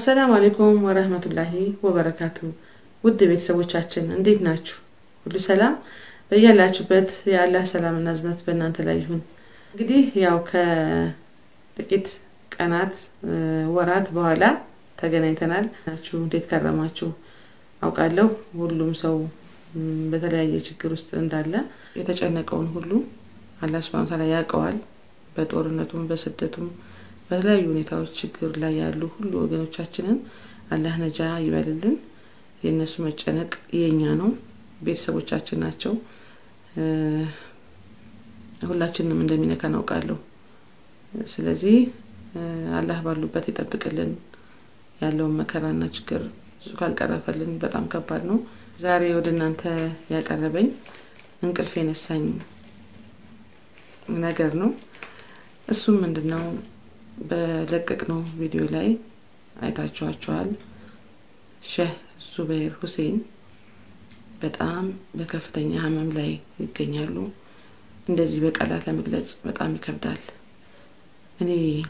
አሰላሙ አሌይኩም ወረህመቱላሂ ወበረካቱ። ውድ ቤተሰቦቻችን እንዴት ናችሁ? ሁሉ ሰላም በያላችሁበት የአላህ ሰላምና እዝነት በእናንተ ላይ ይሁን። እንግዲህ ያው ከጥቂት ቀናት ወራት በኋላ ተገናኝተናል። ናችሁ እንዴት ከረማችሁ? አውቃለሁ ሁሉም ሰው በተለያየ ችግር ውስጥ እንዳለ የተጨነቀውን ሁሉ አላህ ሱብሃነሁ ወተዓላ ያውቀዋል። በጦርነቱም በስደቱም በተለያዩ ሁኔታዎች ችግር ላይ ያሉ ሁሉ ወገኖቻችንን አላህ ነጃ ይበልልን። የእነሱ መጨነቅ የኛ ነው፣ ቤተሰቦቻችን ናቸው። ሁላችንም እንደሚነካ እናውቃለሁ። ስለዚህ አላህ ባሉበት ይጠብቅልን። ያለውን መከራና ችግር እሱ ካልቀረፈልን በጣም ከባድ ነው። ዛሬ ወደ እናንተ ያቀረበኝ እንቅልፍ የነሳኝ ነገር ነው። እሱም ምንድን ነው? በለቀቅነው ቪዲዮ ላይ አይታችኋቸዋል። ሼህ ዙበይር ሁሴን በጣም በከፍተኛ ህመም ላይ ይገኛሉ። እንደዚህ በቃላት ለመግለጽ በጣም ይከብዳል። እኔ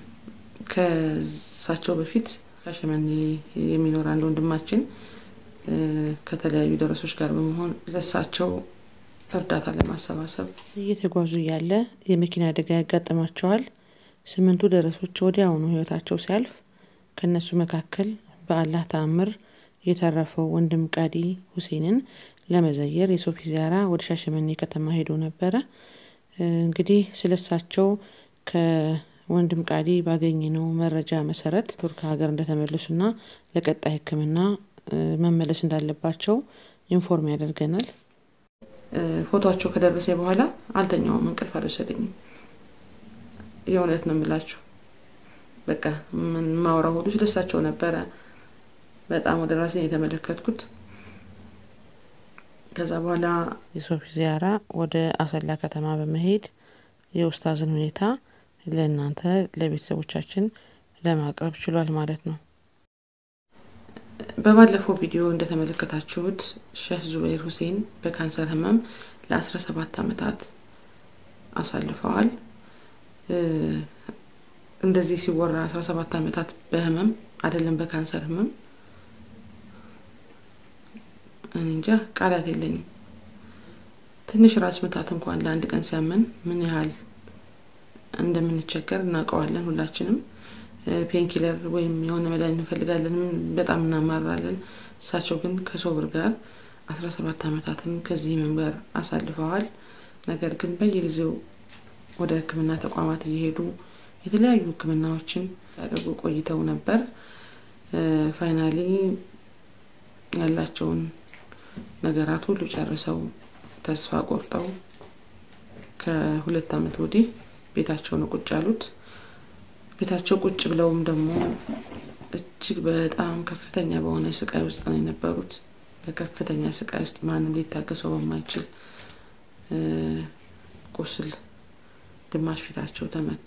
ከሳቸው በፊት ሻሸመኔ የሚኖር አንድ ወንድማችን ከተለያዩ ደረሶች ጋር በመሆን ለሳቸው እርዳታ ለማሰባሰብ እየተጓዙ እያለ የመኪና አደጋ ያጋጥማቸዋል። ስምንቱ ደረሶች ወዲያውኑ ህይወታቸው ሲያልፍ ከእነሱ መካከል በአላህ ተአምር የተረፈው ወንድም ቃዲ ሁሴንን ለመዘየር የሶፊ ዚያራ ወደ ሻሸመኔ ከተማ ሄዶ ነበረ። እንግዲህ ስለሳቸው ከወንድም ቃዲ ባገኘነው መረጃ መሰረት ቱርክ ሀገር እንደተመለሱና ለቀጣይ ሕክምና መመለስ እንዳለባቸው ኢንፎርም ያደርገናል። ፎቶቸው ከደረሰ በኋላ አልተኛውም፣ እንቅልፍ አልወሰደኝም። የእውነት ነው የምላችሁ። በቃ ማውራ ሁሉ ስለሳቸው ነበረ። በጣም ወደ ራሴ የተመለከትኩት። ከዛ በኋላ የሶፊ ዚያራ ወደ አሰላ ከተማ በመሄድ የኡስታዝን ሁኔታ ለእናንተ ለቤተሰቦቻችን ለማቅረብ ችሏል ማለት ነው። በባለፈው ቪዲዮ እንደተመለከታችሁት ሼህ ዙበይር ሁሴን በካንሰር ህመም ለአስራ ሰባት አመታት አሳልፈዋል። እንደዚህ ሲወራ አስራ ሰባት አመታት በህመም አይደለም በካንሰር ህመም እንጃ ቃላት የለኝም። ትንሽ ራስ ምታት እንኳን ለአንድ ቀን ሲያመን ምን ያህል እንደምንቸገር እናውቀዋለን ሁላችንም። ፔንኪለር ወይም የሆነ መድኃኒት እንፈልጋለን፣ በጣም እናማራለን። እሳቸው ግን ከሶብር ጋር አስራ ሰባት አመታትን ከዚህ ህመም ጋር አሳልፈዋል። ነገር ግን በየጊዜው ወደ ህክምና ተቋማት እየሄዱ የተለያዩ ህክምናዎችን ያደርጉ ቆይተው ነበር። ፋይናሊ ያላቸውን ነገራት ሁሉ ጨርሰው ተስፋ ቆርጠው ከሁለት አመት ወዲህ ቤታቸው ነው ቁጭ ያሉት። ቤታቸው ቁጭ ብለውም ደግሞ እጅግ በጣም ከፍተኛ በሆነ ስቃይ ውስጥ ነው የነበሩት። በከፍተኛ ስቃይ ውስጥ ማንም ሊታገሰው በማይችል ቁስል ግማሽ ፊታቸው ተመቶ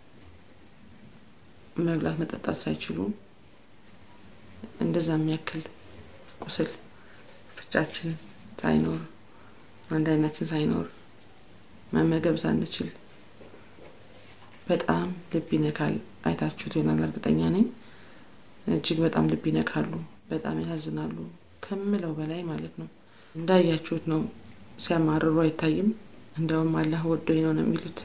መብላት መጠጣት ሳይችሉ እንደዛ የሚያክል ቁስል ፍቻችን ሳይኖር አንድ አይናችን ሳይኖር መመገብ ሳንችል በጣም ልብ ይነካል። አይታችሁት ይሆናል እርግጠኛ ነኝ። እጅግ በጣም ልብ ይነካሉ። በጣም ያሳዝናሉ ከምለው በላይ ማለት ነው። እንዳያችሁት ነው። ሲያማርሩ አይታይም። እንደውም አላህ ወዶኝ ነው ነው የሚሉት።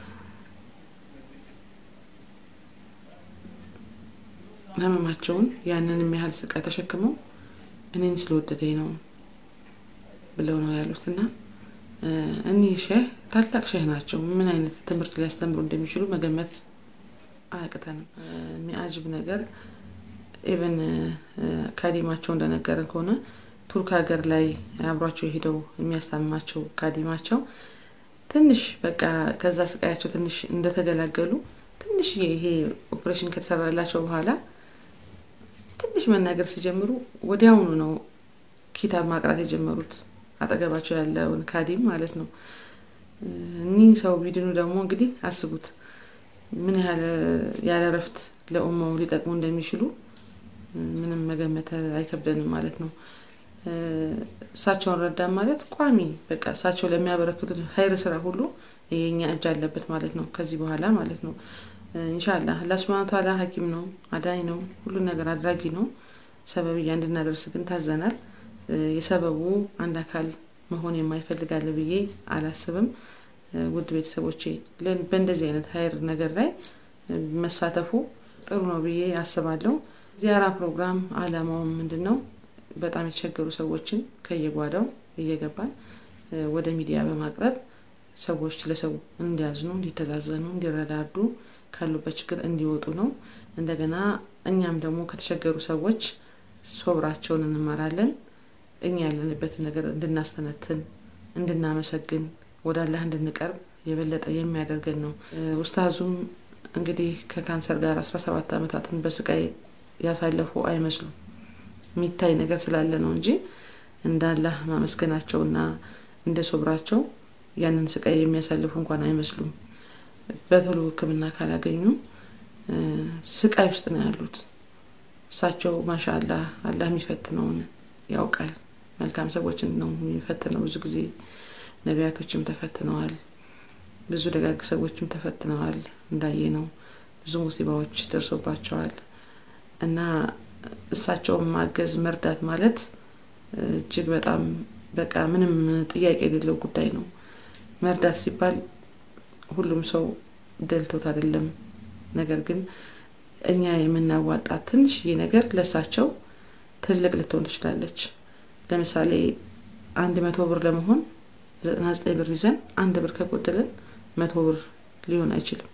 ህመማቸውን ያንን የሚያህል ስቃይ ተሸክመው እኔን ስለወደደኝ ነው ብለው ነው ያሉት እና እኒህ ሼህ ታላቅ ሼህ ናቸው። ምን አይነት ትምህርት ሊያስተምሩ እንደሚችሉ መገመት አያቅተንም። የሚያጅብ ነገር ኢቨን ካዲማቸው እንደነገረን ከሆነ ቱርክ ሀገር ላይ አብሯቸው ሄደው የሚያስታምማቸው ካዲማቸው ትንሽ በቃ ከዛ ስቃያቸው ትንሽ እንደተገላገሉ ትንሽ ይሄ ኦፕሬሽን ከተሰራላቸው በኋላ ትንሽ መናገር ሲጀምሩ ወዲያውኑ ነው ኪታብ ማቅራት የጀመሩት። አጠገባቸው ያለውን ካዲም ማለት ነው። እኒህ ሰው ቢድኑ ደግሞ እንግዲህ አስቡት ምን ያህል ያለ እረፍት ለኡማው ሊጠቅሙ እንደሚችሉ ምንም መገመት አይከብደንም ማለት ነው። እሳቸውን ረዳን ማለት ቋሚ በቃ እሳቸው ለሚያበረክቱት ሀይር ስራ ሁሉ የኛ እጅ አለበት ማለት ነው። ከዚህ በኋላ ማለት ነው ኢንሻላህ አላህ ሱብሃነሁ ወተዓላ ሐኪም ነው፣ አዳኝ ነው፣ ሁሉን ነገር አድራጊ ነው። ሰበብያ እንድናደርስ ግን ታዘናል። የሰበቡ አንድ አካል መሆን የማይፈልጋለ ብዬ አላስብም። ውድ ቤተሰቦቼ በእንደዚህ አይነት ሀይር ነገር ላይ መሳተፉ ጥሩ ነው ብዬ አስባለሁ። ዚያራ ፕሮግራም አላማውም ምንድን ነው? በጣም የተቸገሩ ሰዎችን ከየጓዳው እየገባን ወደ ሚዲያ በማቅረብ ሰዎች ለሰው እንዲያዝኑ፣ እንዲተዛዘኑ፣ እንዲረዳዱ ካሉበት ችግር እንዲወጡ ነው። እንደገና እኛም ደግሞ ከተቸገሩ ሰዎች ሶብራቸውን እንማራለን። እኛ ያለንበትን ነገር እንድናስተነትን፣ እንድናመሰግን፣ ወደ አላህ እንድንቀርብ የበለጠ የሚያደርገን ነው። ኡስታዙም እንግዲህ ከካንሰር ጋር አስራ ሰባት ዓመታትን በስቃይ ያሳለፉ አይመስሉም። የሚታይ ነገር ስላለ ነው እንጂ እንደ አላህ ማመስገናቸውና እንደ ሶብራቸው ያንን ስቃይ የሚያሳልፉ እንኳን አይመስሉም። በቶሎ ሕክምና ካላገኙ ስቃይ ውስጥ ነው ያሉት። እሳቸው ማሻ አላህ አላህ የሚፈትነውን ያውቃል። መልካም ሰዎችን ነው የሚፈትነው። ብዙ ጊዜ ነቢያቶችም ተፈትነዋል። ብዙ ደጋግ ሰዎችም ተፈትነዋል። እንዳየ ነው ብዙ ሙሲባዎች ደርሶባቸዋል እና እሳቸውን ማገዝ መርዳት ማለት እጅግ በጣም በቃ ምንም ጥያቄ የሌለው ጉዳይ ነው። መርዳት ሲባል ሁሉም ሰው ደልቶት አይደለም። ነገር ግን እኛ የምናዋጣት ትንሽዬ ነገር ለእሳቸው ትልቅ ልትሆን ትችላለች። ለምሳሌ አንድ መቶ ብር ለመሆን ዘጠና ዘጠኝ ብር ይዘን አንድ ብር ከጎደለን መቶ ብር ሊሆን አይችልም።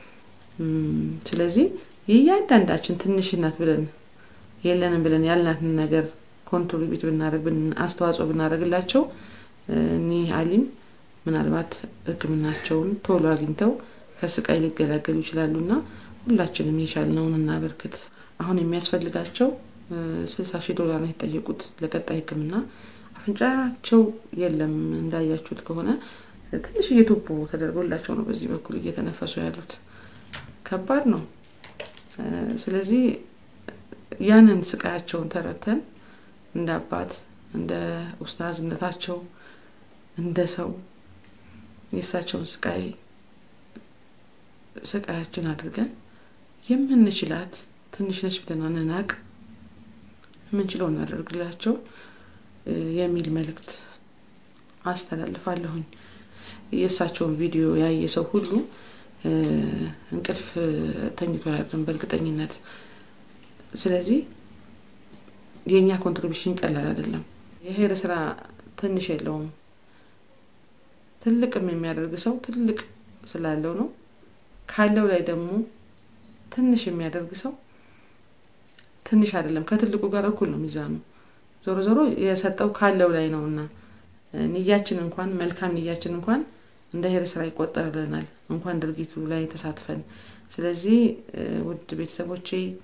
ስለዚህ የእያንዳንዳችን ትንሽናት ብለን የለንም ብለን ያልናትን ነገር ኮንትሪቢዩት ብናደርግ አስተዋጽኦ ብናደርግላቸው እኒህ አሊም ምናልባት ሕክምናቸውን ቶሎ አግኝተው ከስቃይ ሊገላገሉ ይችላሉ እና ሁላችንም የቻልነውን እናበርክት። አሁን የሚያስፈልጋቸው ስልሳ ሺህ ዶላር ነው የተጠየቁት ለቀጣይ ሕክምና አፍንጫቸው የለም እንዳያችሁት ከሆነ ትንሽ ቱቦ ተደርጎላቸው ነው በዚህ በኩል እየተነፈሱ ያሉት። ከባድ ነው። ስለዚህ ያንን ስቃያቸውን ተረተን እንደ አባት እንደ ኡስታዝነታቸው እንደ ሰው የእሳቸውን ስቃይ ስቃያችን አድርገን የምንችላት ትንሽ ነች ብለን አንናቅ፣ የምንችለው እናደርግላቸው የሚል መልእክት አስተላልፋለሁኝ። የእሳቸውን ቪዲዮ ያየ ሰው ሁሉ እንቅልፍ ተኝቶ አያድርም በእርግጠኝነት። ስለዚህ የእኛ ኮንትሪቢሽን ቀላል አይደለም። የሄር ስራ ትንሽ የለውም። ትልቅም የሚያደርግ ሰው ትልቅ ስላለው ነው። ካለው ላይ ደግሞ ትንሽ የሚያደርግ ሰው ትንሽ አይደለም፣ ከትልቁ ጋር እኩል ነው ሚዛኑ። ዞሮ ዞሮ የሰጠው ካለው ላይ ነው እና ንያችን እንኳን መልካም ንያችን እንኳን እንደ ሄር ስራ ይቆጠርልናል፣ እንኳን ድርጊቱ ላይ ተሳትፈን። ስለዚህ ውድ ቤተሰቦቼ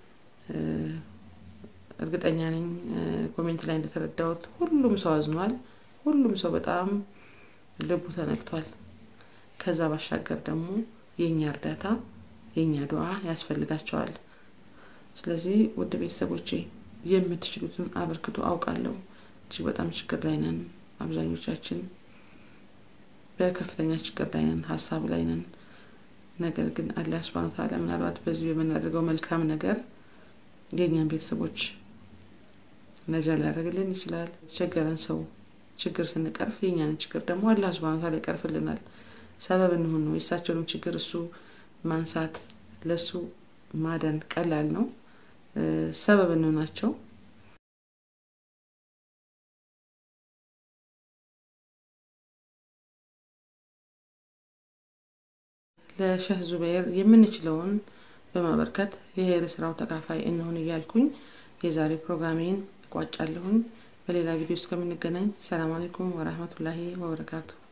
እርግጠኛ ነኝ ኮሜንት ላይ እንደተረዳሁት ሁሉም ሰው አዝኗል። ሁሉም ሰው በጣም ልቡ ተነክቷል። ከዛ ባሻገር ደግሞ የእኛ እርዳታ የእኛ ዱዓ ያስፈልጋቸዋል። ስለዚህ ውድ ቤተሰቦቼ የምትችሉትን አበርክቶ አውቃለሁ። እጅግ በጣም ችግር ላይ ነን። አብዛኞቻችን በከፍተኛ ችግር ላይ ነን፣ ሀሳብ ላይ ነን። ነገር ግን አላህ ሱብሃነሁ ወተዓላ ምናልባት በዚህ በምናደርገው መልካም ነገር የእኛን ቤተሰቦች ነጃ ሊያደርግልን ይችላል። የተቸገረን ሰው ችግር ስንቀርፍ የእኛንን ችግር ደግሞ አላህ ሱብሃነሁ ወተዓላ ይቀርፍልናል። ሰበብ እንሁን ነው። የእሳቸውንም ችግር እሱ ማንሳት ለእሱ ማዳን ቀላል ነው። ሰበብ እንሆናቸው። ለሸህ ዙበይር የምንችለውን በማበርከት የሄር ስራው ተካፋይ እንሆን እያልኩኝ የዛሬ ፕሮግራሜን እቋጫለሁኝ። በሌላ ቪዲዮ እስከምንገናኝ ሰላም አለይኩም ወራህመቱላሂ ወበረካቱ።